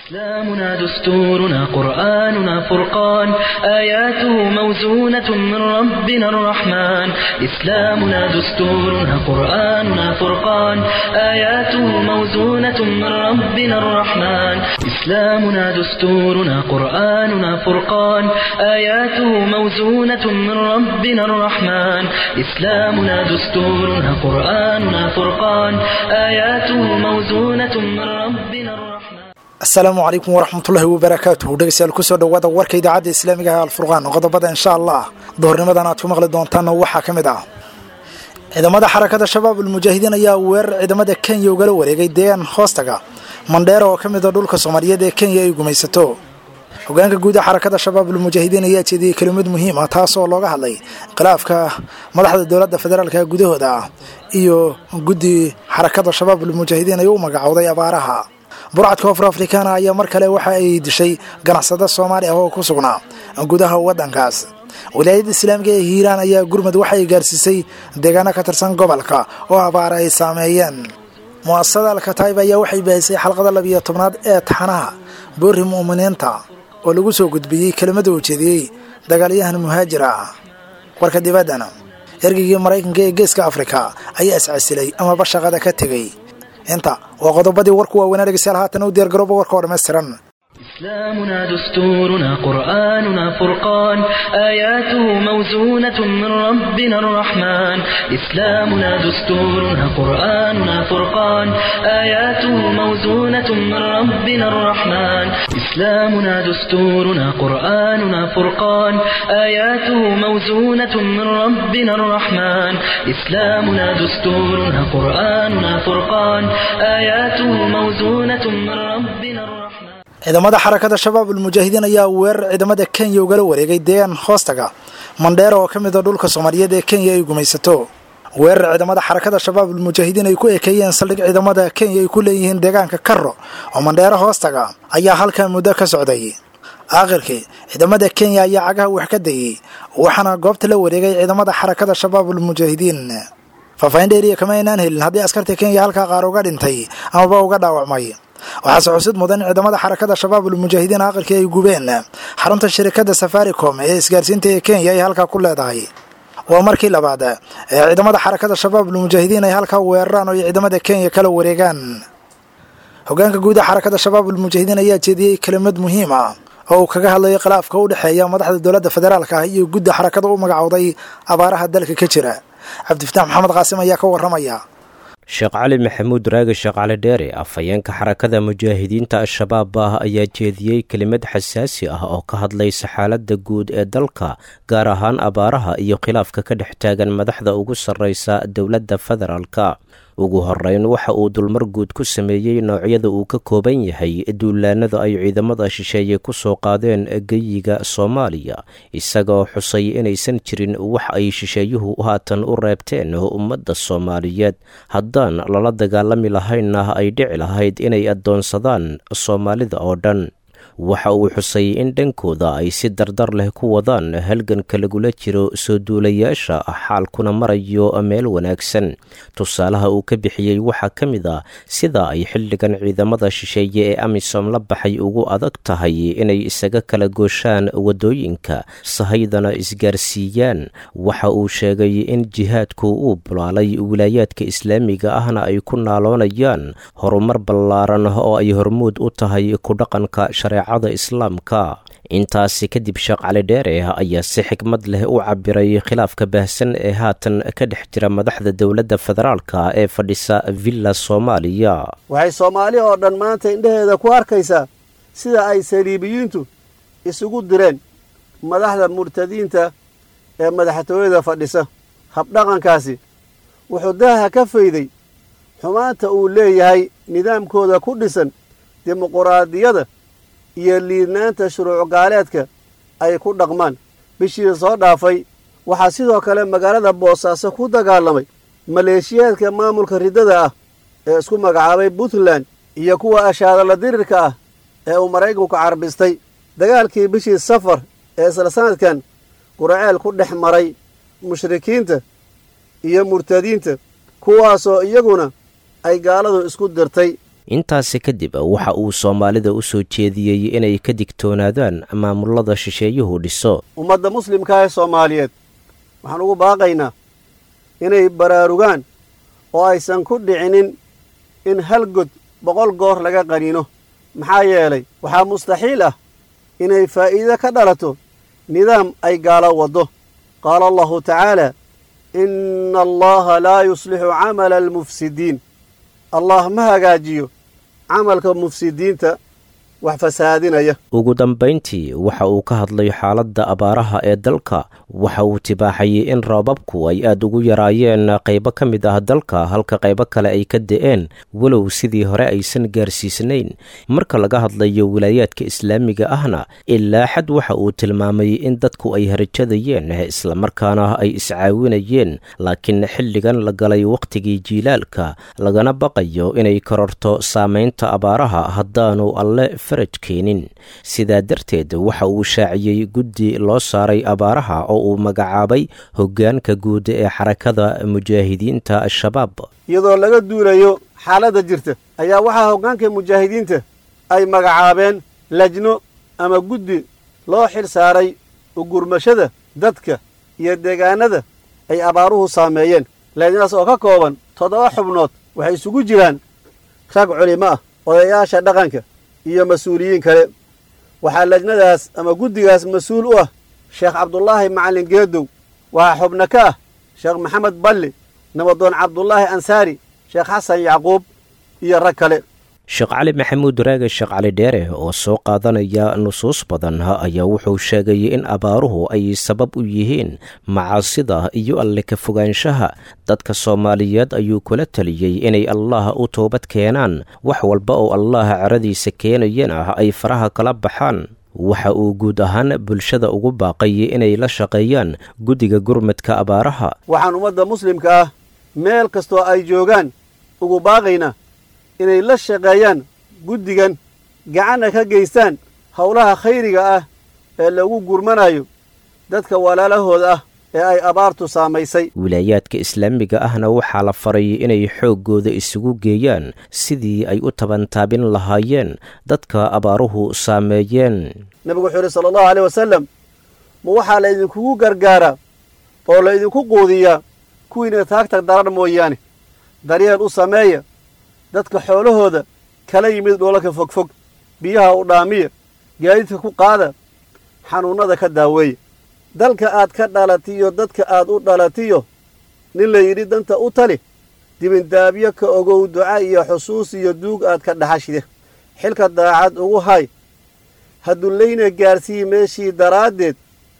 إسلامنا دستورنا قرآننا فرقان آياته موزونة من ربنا الرحمن إسلامنا دستورنا قرآننا فرقان آياته موزونة من ربنا الرحمن إسلامنا دستورنا قرآننا فرقان آياته موزونة من ربنا الرحمن إسلامنا دستورنا قرآننا فرقان آياته موزونة من ربنا الرحمن asalaamu calaykum waraxmatullaahi wabarakaatuhu dhegeystayaal kusoo dhowaada warka idaacadda islaamiga ah alfurqaan qodobada insha allah duhurnimadan aad ku maqli doontaanna waxaa ka mid ah ciidamada xarakada shabaab ulmujaahidiin ayaa weerar ciidamada kenya ugala wareegay deegaan hoostaga mandheera oo ka mid a dhulka soomaaliyeed ee kenya ay gumaysato hogaanka guud ee xarakada shabaab ulmujaahidiin ayaa jeediyey kelimad muhiim ah taas oo looga hadlay khilaafka madaxda dowladda federaalka gudahooda ah iyo guddi xarakada shabaab ulmujaahidiin ay u magacowday abaaraha burcadka koonfur afrikaana ayaa mar kale waxa ay dishay ganacsado soomaali ah oo ku sugnaa gudaha waddankaas wilaayadda islaamiga ee hiiraan ayaa gurmud waxa ay gaarsiisay deegaano ka tirsan gobolka oo abaara ay saameeyeen mu'asasada alkataib ayaa waxay baahisay xalqada labiyo tobnaad ee taxanaha boorri mu'miniinta oo lagu soo gudbiyey kelimada ujeediyey dagaalyahan muhaajira warka dibaddana ergeygii maraykanka ee geeska afrika ayaa iscasilay amaba shaqada ka tegey inta waa qodobadii warku waaweynaa dhegeystayaal haatan u diyaargarooba warka oo dhammaystiran إسلامنا دستورنا قرآننا فرقان آياته موزونة من ربنا الرحمن إسلامنا دستورنا قرآننا فرقان آياته موزونة من ربنا الرحمن إسلامنا دستورنا قرآننا فرقان آياته موزونة من ربنا الرحمن إسلامنا دستورنا قرآننا فرقان آياته موزونة من ربنا الرحمن ciidamada xarakada shabaab ulmujaahidiin ayaa weerar ciidamada kenya ugala wareegay deegaan hoostaga mandheera oo ka mid a dhulka soomaaliyeed ee kenya ay gumaysato weerar ciidamada xarakada shabaab ulmujaahidiin ay ku ekeeyeen saldhig ciidamada kenya ay ku leeyihiin deegaanka karro oo mandheero hoostaga ayaa halkaa muddo ka socday aakhirkii ciidamada kenya ayaa cagaha wax ka dayey waxaana goobta la wareegay ciidamada xarakada shabaab ulmujaahidiin faahfaahin dheeriya kama aynaan helin haddii askarta kenya halkaa qaar uga dhintay amaba uga dhaawacmay waxaase xusid mudan in ciidamada xarakada shabaab ulmujaahidiin aqalkii ay gubeen xarunta shirikada safaricom ee isgaarsiinta ee kenya ay halkaa ku leedahay waa markii labaad ee ciidamada xarakada shabaab ulmujaahidiin ay halkaa weeraraan oo ay ciidamada kenya kala wareegaan hogaanka guud ee xarakada shabaab ulmujaahidiin ayaa jeediyey kelimad muhiim ah oo uu kaga hadlayay khilaafka u dhexeeya madaxda dowladda federaalka ah iyo gudda xarakada u magacowday abaaraha dalka ka jira cabdifitaax maxamed qaasim ayaa ka waramaya sheekh cali maxamuud raage sheekh cali dheere afhayeenka xarakada mujaahidiinta al-shabaab ah ayaa jeediyey kelimad xasaasi ah oo ka hadlaysa xaaladda guud ee dalka gaar ahaan abaaraha iyo khilaafka ka dhex taagan madaxda ugu sarreysa dowladda federaalka ugu horeyn waxa uu dulmar guud ku sameeyey noocyada uu ka kooban yahay duulaanada ay ciidamada shisheeye ku soo qaadeen geyiga soomaaliya isagoo xusay inaysan jirin wax ay shisheeyuhu haatan u reebteen ummadda soomaaliyeed haddaan lala dagaalami lahaynna ay dhici lahayd inay addoonsadaan soomaalida oo dhan waxa uu xusay in dhankooda ay si dardar leh ku wadaan halganka lagula jiro soo duulayaasha xaalkuna marayo meel wanaagsan tusaalaha uu ka bixiyey waxaa ka mid a sida ay xilligan ciidamada shisheeye ee amisom la baxay ugu adag tahay inay isaga kala gooshaan waddooyinka sahaydana isgaarsiiyaan waxa uu sheegay in jihaadku uu bulaalay wilaayaadka islaamiga ahna ay ku naaloonayaan horumar ballaaran oo ay hormuud u tahay ku dhaqanka shareec islaamka intaasi kadib sheekh cali dheere ayaa si xikmad leh u cabiray khilaafka baahsan ee haatan ka dhex jira madaxda dowladda federaalka ee fadhisa villa soomaaliya waxay soomaali oo dhan maanta indhaheeda ku arkaysaa sida ay saliibiyiintu isugu direen madaxda murtadiinta ee madaxtooyada fadhisa habdhaqankaasi wuxuu daaha ka fayday xumaanta uu leeyahay nidaamkooda ku dhisan dimuquraadiyada iyo liidnaanta shuruuc gaaleedka ay ku dhaqmaan bishii soo dhaafay waxaa sidoo kale magaalada boosaaso ku dagaalamay maleeshiyaadka maamulka riddada ah ee isku magacaabay puntland iyo kuwa ashaadala dirirka ah ee uu maraykanku carbistay dagaalkii bishii safar ee isla sanadkan guraceel ku dhex maray mushrikiinta iyo murtadiinta kuwaasoo iyaguna ay gaaladu isku dirtay intaasi kadib waxa uu soomaalida u soo jeediyey inay ka digtoonaadaan maamulada shisheeyuhu dhiso ummadda muslimka ee soomaaliyeed waxaan ugu baaqaynaa inay baraarugaan oo aysan ku dhicinin in hal god boqol goor laga qaniino maxaa yeelay waxaa mustaxiil ah inay faa'iido ka dhalato nidaam ay gaalo waddo qaala allahu tacaala inna allaha laa yuslixu camala almufsidiin allah ma hagaajiyo camalka mufsidiinta wax fasaadinaya ugu dambayntii waxa uu ka hadlay xaaladda abaaraha ee dalka waxa uu tibaaxayey in roobabku ay aad ugu yaraayeen qaybo ka mid ah dalka halka qaybo kale ay ka da'een walow sidii hore aysan gaarsiisnayn marka laga hadlayo wilaayaadka islaamiga ahna ilaa xad waxa uu tilmaamay in dadku ay harajadayeen islamarkaana ay iscaawinayeen laakiin xilligan la galay wakhtigii jiilaalka lagana baqayo inay kororto saamaynta abaaraha haddaanu alle faraj keenin sidaa darteed waxa uu shaaciyey guddi loo saaray abaaraha oo uu magacaabay hoggaanka guud ee xarakada mujaahidiinta al-shabaab iyadoo laga duulayo xaaladda jirta ayaa waxaa hoggaanka mujaahidiinta ay magacaabeen lajno ama guddi loo xil saaray ugurmashada dadka iyo deegaanada ay abaaruhu saameeyeen lajnadaas oo ka kooban toddoba xubnood waxay isugu jiraan rag culimo ah odayaasha dhaqanka iyo mas-uuliyiin kale waxaa lajnadaas ama guddigaas mas-uul u ah sheekh cabdulaahi macallin geedow waxaa xubno ka ah sheekh maxamed balli nabadoon cabdulaahi ansaari sheekh xasan yacquub iyo rag kale sheekh cali maxamuud raage sheekh cali dheere oo soo qaadanaya nusuus badan ayaa wuxuu sheegay in abaaruhu ay sabab u yihiin macaasida iyo alle ka fogaanshaha dadka soomaaliyeed ayuu kula taliyey inay allaah u toobad keenaan wax walba oo allaha caradiisa keenayana ay faraha kala baxaan waxa uu guud ahaan bulshada ugu baaqay inay la shaqeeyaan guddiga gurmadka abaaraha waxaan ummadda muslimka ah meel kastoo ay joogaan ugu baaqayna inay la shaqeeyaan guddigan gacanna ka geystaan howlaha khayriga ah ee lagu gurmanayo dadka walaalahooda ah ee ay abaartu saamaysay wilaayaadka islaamiga ahna waxaa la faray inay xooggooda isugu geeyaan sidii ay u tabantaabin lahaayeen dadka abaaruhu saameeyeen nebigu wuxuu yidhi sala allahu aleyh wasalam ma waxaa laydinkugu gargaaraa oo laydinku quudiyaa kuwiina taagtag darar mooyaane daryeel u sameeya dadka xoolahooda kala yimid dhoolaka fogfog biyaha u dhaamiya gaadiidka ku qaada xanuunnada ka daaweeya dalka aad ka dhalatiyo dadka aad u dhalatiyo nin la yidhi danta u tali dibindaabyo ka ogow duca iyo xusuus iyo duug aad ka dhaxashide xilka daacad ugu hay hadullayna gaarsii meeshii daraaddeed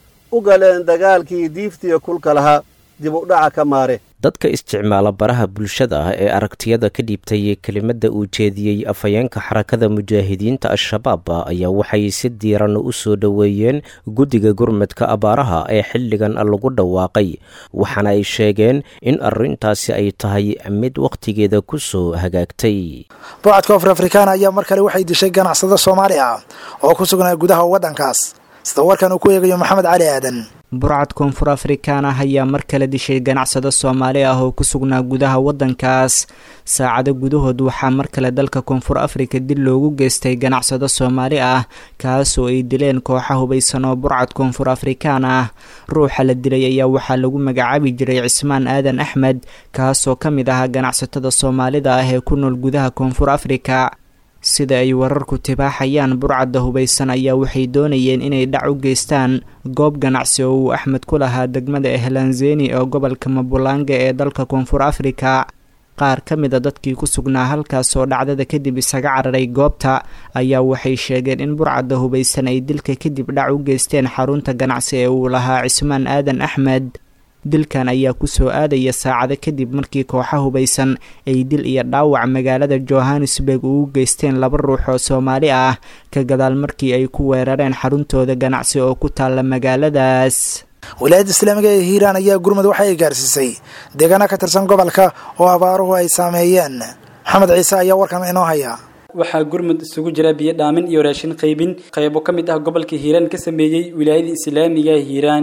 u galeen dagaalkii diiftiya kulka lahaa dib u dhaca ka maare dadka isticmaala baraha bulshada ah ee aragtiyada ka dhiibtay kelimadda uu jeediyey afhayeenka xarakada mujaahidiinta al-shabaab ayaa waxay si diiran u soo dhoweeyeen guddiga gurmadka abaaraha ee xilligan lagu dhawaaqay waxaana ay sheegeen in arrintaasi ay tahay mid wakhtigeeda ku soo hagaagtay boocadka afur afrikaana ayaa mar kale waxay dishay ganacsado soomaali ah oo ku sugnaa gudaha waddankaas sida warkan uu ku eegayo maxamed cali aadan burcad koonfur afrikaan ah ayaa mar kale dishay ganacsado soomaali ah oo ku sugnaa gudaha waddankaas saacado gudahood waxaa mar kale dalka koonfur afrika dil loogu geystay ganacsado soomaali ah kaasoo ay dileen kooxa hubaysan oo burcad koonfur afrikaan ah ruuxa la dilay ayaa waxaa lagu magacaabi jiray cismaan aadan axmed kaasoo ka mid ahaa ganacsatada soomaalida ah ee ku nool gudaha koonfur afrika sida ay wararku tibaaxayaan burcadda hubaysan ayaa waxay doonayeen inay dhac u geystaan goob ganacsi oo uu axmed ku lahaa degmada ehlanzeni oo gobolka mabulanga ee dalka koonfur afrika qaar ka mid a dadkii ku sugnaa halkaas oo dhacdada kadib isaga cararay goobta ayaa waxay sheegeen in burcadda hubaysan ay dilka kadib dhac u geysteen xarunta ganacsi ee uu lahaa cismaan aadan axmed dilkan ayaa kusoo aadaya saacado kadib markii kooxa hubaysan ay dil iyo dhaawac magaalada johannesburg ugu geysteen laba ruux oo soomaali ah ka gadaal markii ay ku weerareen xaruntooda ganacsi oo ku taalla magaaladaas wilaayadda islaamiga ee hiiraan ayaa gurmud waxa ay gaarsiisay deegaana ka tirsan gobolka oo abaaruhu ay saameeyeen maxamed ciise ayaa warkan inoo haya waxaa gurmud isugu jira biyo dhaamin iyo raashin qaybin qaybo ka mid ah gobolka hiiraan ka sameeyey wilaayada islaamiga hiiraan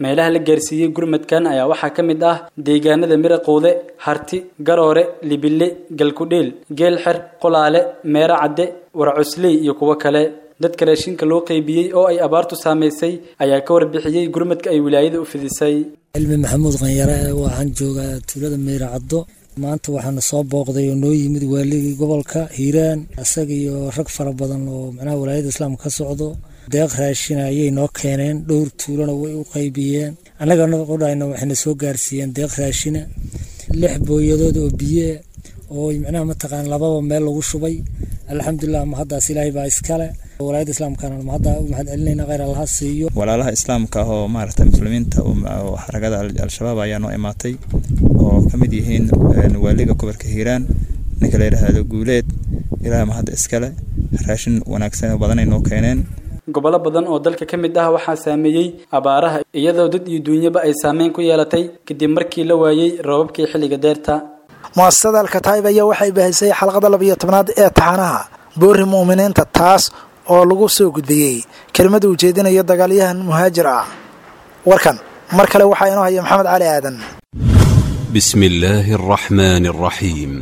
meelaha la gaarsiiyey gurmadkan ayaa waxaa ka mid ah deegaanada miraqowde harti garoore libille galkudheel geelxer qolaale meero cadde warcusley iyo kuwo kale dadka raashinka loo qaybiyey oo ay abaartu saamaysay ayaa ka warbixiyey gurmadka ay wilaayada u fidisay cilmi maxamuud qanyare waxaan joogaa tuulada meyracaddo maanta waxaana soo booqday oo noo yimid waaligii gobolka hiiraan isaga iyo rag fara badan oo macnaha walaayada islaamka ka socdo deeq raashina ayay noo keeneen dhowr tuulona way u qaybiyeen annagana qodhayna waxayna soo gaarsiiyeen deeq raashina lix booyadood oo biye oo macnaha mataqaan lababa meel lagu shubay alxamdulilah mahaddaas ilaahay baa iskale walaayada islaamkana mahadda u mahad celinayna kheyr allaha siiyo walaalaha islaamka ah oo maaragtay muslimiinta oo xarakada al-shabaab ayaa noo imaatay oo ka mid yihiin waaliga gobolka hiiraan ninka la yidhaahdo guuleed ilaahay mahadda iskale raashin wanaagsan oo badanay noo keeneen gobollo badan oo dalka ka mid ah waxaa saameeyey abaaraha iyadoo dad iyo duunyaba ay saameyn ku yeelatay kadib markii la waayey roobabkii xilliga deerta muasasada alkataib ayaa waxay bahisay xalqada labiyo tobnaad ee taxanaha boori mu'miniinta taas oo lagu soo gudbiyey kelimada ujeedinayo dagaalyahan muhaajir ah warkan mar kale waxaa inoo haya maxamed cali aadan بسم الله الرحمن الرحيم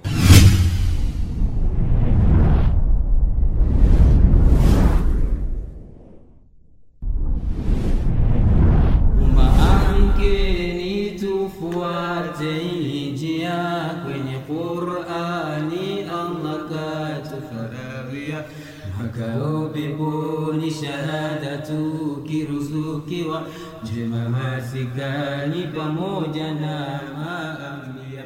Karibuni shahada tukiruzuki wa njema masikani pamoja na maamia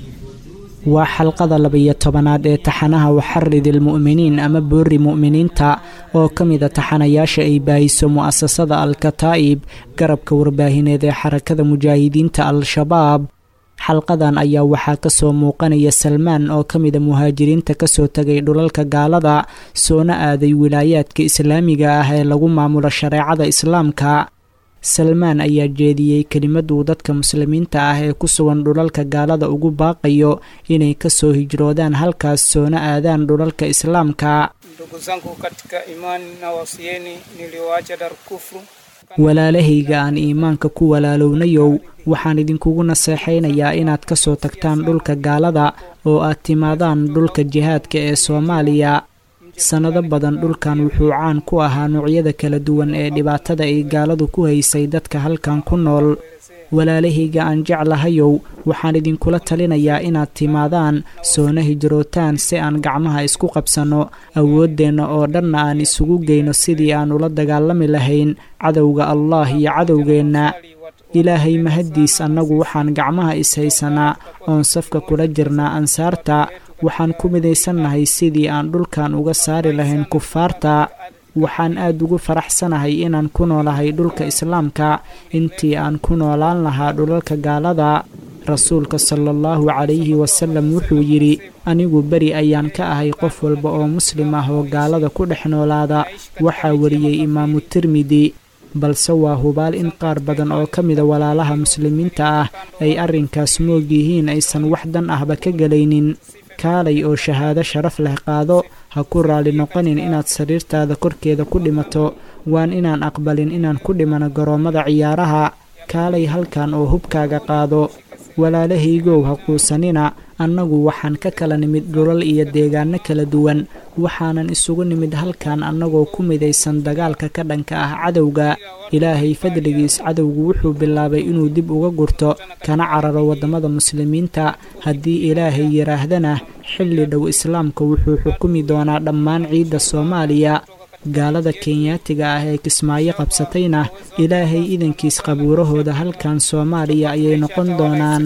waa xalqada labiyo tobanaad ee taxanaha waxaridi almu'miniin ama boori mu'miniinta oo ka mida taxanayaasha ay baahiso mu'asasada al-kataa'ib garabka warbaahineed ee xarakada mujaahidiinta al-shabaab xalqadan ayaa waxaa kasoo muuqanaya salmaan oo ka mida muhaajiriinta kasoo tegay dhulalka gaalada soona aaday wilaayaadka islaamiga ah ee lagu maamulo shareecada islaamka salmaan ayaa jeediyey kelimaduu dadka muslimiinta ah ee ku sugan dhulalka gaalada ugu baaqayo inay kasoo hijroodaan halkaas soona aadaan dhulalka islaamka ndugu zangu katika imani na wasieni nilioacha darkufru walaalahayga aan iimaanka ku walaalownayow waxaan idinkugu naseexaynayaa inaad ka soo tagtaan dhulka gaalada oo aad timaadaan dhulka jihaadka ee soomaaliya sannado badan dhulkan wuxuu caan ku ahaa noocyada kala duwan ee dhibaatada ay gaaladu ku haysay dadka halkan ku nool walaalahayga aan jeclahayow waxaan idinkula talinayaa inaad timaadaan soona hijrootaan si aan gacmaha isku qabsanno awooddeenna oo dhanna aan isugu geyno sidii aan ula dagaalami lahayn cadowga allah iyo cadowgeenna ilaahay mahaddiis annagu waxaan gacmaha ishaysanaa oon safka kula jirnaa ansaarta waxaan ku midaysannahay sidii aan dhulkan uga saari lahayn kufaarta waxaan aad ugu faraxsanahay inaan ku noolahay dhulka islaamka intii aan ku noolaan lahaa dhulalka gaalada rasuulka sala allahu calayhi wasalam wuxuu yidhi anigu beri ayaan ka ahay qof walba oo muslim ah oo gaalada ku dhex noolaada waxaa wariyey imaamu tirmidi balse waa hubaal in qaar badan oo ka mida walaalaha muslimiinta ah ay arrinkaas moog yihiin aysan wax dan ahba ka gelaynin kaalay oo shahaado sharaf leh qaado ha ku raalli noqonin inaad sariirtaada korkeeda ku dhimato waan inaan aqbalin inaan ku dhimano garoommada ciyaaraha kaalay halkan oo hubkaaga qaado walaalahaygow ha quusanina annagu waxaan ka kala nimid dhulal iyo deegaano kala duwan waxaanan isugu nimid halkan annagoo ku midaysan dagaalka ka dhanka ah cadowga ilaahay fadligiis cadowgu wuxuu bilaabay inuu dib uga gurto kana cararo waddamada muslimiinta haddii ilaahay yidhaahdana xilli dhow islaamka wuxuu xukumi doonaa dhammaan ciidda soomaaliya gaalada kenyaatiga ah ee kismaayo qabsatayna ilaahay idankiis qabuurahooda halkan soomaaliya ayay noqon doonaan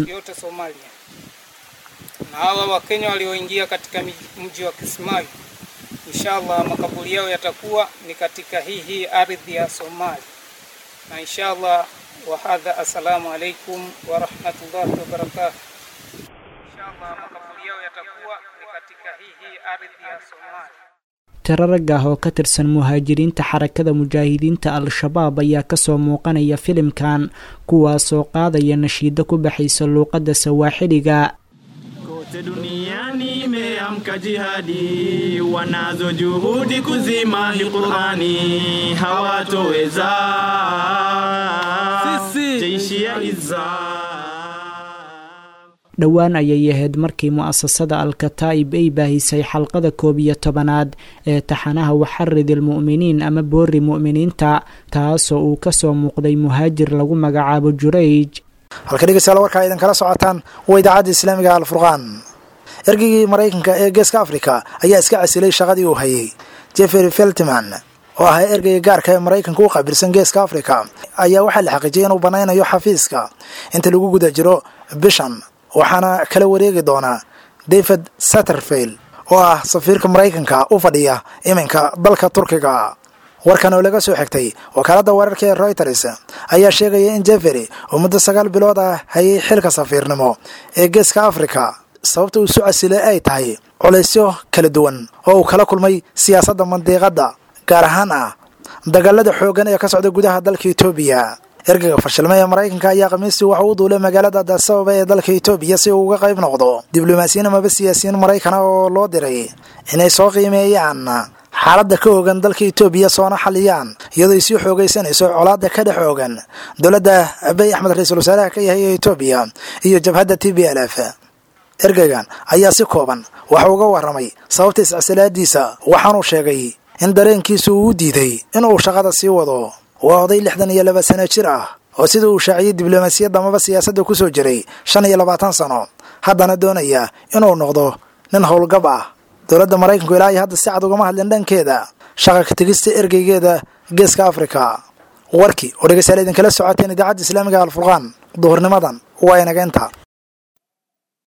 na hawa wakenya walioingia katika mji wa kismayo inshallah makaburi yao yatakuwa ni katika hii hii ardhi ya somalia na inshallah wahadha assalamu alaikum warahmatullahi wabarakatuh inshallah makaburi yao yatakuwa ni katika hii hii ardhi ya somalia tiro rag ah oo ka tirsan muhaajiriinta xarakada mujaahidiinta al-shabaab ayaa kasoo muuqanaya filimkan kuwaasoo qaadaya nashiido ku baxaysa luuqadda sawaaxiliga kote duniani imeamka kuamka jihadi, wanazo juhudi kuzima hii Qurani, hawatoweza jeshi ya izza dhowaan ayay ahayd markii mu'asasada al-kataa'ib ay baahisay xalqada koob iyo tobanaad ee taxanaha waxarid ilmu'miniin ama boori mu'miniinta taasoo uu kasoo muuqday muhaajir lagu magacaabo jurayj halka dhegeystayaal warkaa idin kala socotaan waa idaacadda islaamiga alfurqaan ergeygii maraykanka ee geeska afrika ayaa iska casilay shaqadii uu hayay jeffery feltman oo ahaa ergeyga gaarka ee maraykanka u qaabilsan geeska afrika ayaa waxaa la xaqiijiyay inuu banaynayo xafiiska inta lagu guda jiro bishan waxaana kala wareegi doonaa david satterfield oo ah safiirka maraykanka u fadhiya iminka dalka turkiga warkan oo laga soo xigtay wakaaladda wararka ee reuters ayaa sheegaya in jeffery oo muddo sagaal bilood ah hayay xilka safiirnimo ee geeska afrika sababta uu isu casilay ay tahay culaysyo kala duwan oo uu kala kulmay siyaasadda mandiiqadda gaar ahaan ah dagaalada xooggan ee ka socda gudaha dalka etoobiya ergeyga fashilma ee maraykanka ayaa khamiistii waxa u duulay magaalada adasababa ee dalka etoobiya si uu uga qayb noqdo diblomaasiyiin amaba siyaasiyiin maraykana oo loo diray inay soo qiimeeyaan xaaladda ka oogan dalka etoobiya soona xaliyaan iyadoo ay sii xoogaysanayso colaadda ka dhex oogan dowladda abiy axmed ra-iisul wasaaraha ka yahay ee etoobiya iyo jabhadda t b l f ergeygan ayaa si kooban waxa uga warramay sababta iscasilaadiisa waxaanuu sheegay in dareenkiisu uu u diiday inuu shaqada sii wado waa oday lixdan iyo laba sano jir ah oo sida uu shaaciyey diblomaasiyadda amaba siyaasadda ku soo jiray shan iyo labaatan sano haddana doonaya inuu noqdo nin howlgab ah dowladda maraykanku ilaa iyo hadda si cad ugama hadlin dhankeeda shaqa ka tegista ergeygeeda geeska afrika warkii oo dhegeystayaal idinkala socoteen idaacadda islaamiga alfurqaan duhurnimadan waa inaga inta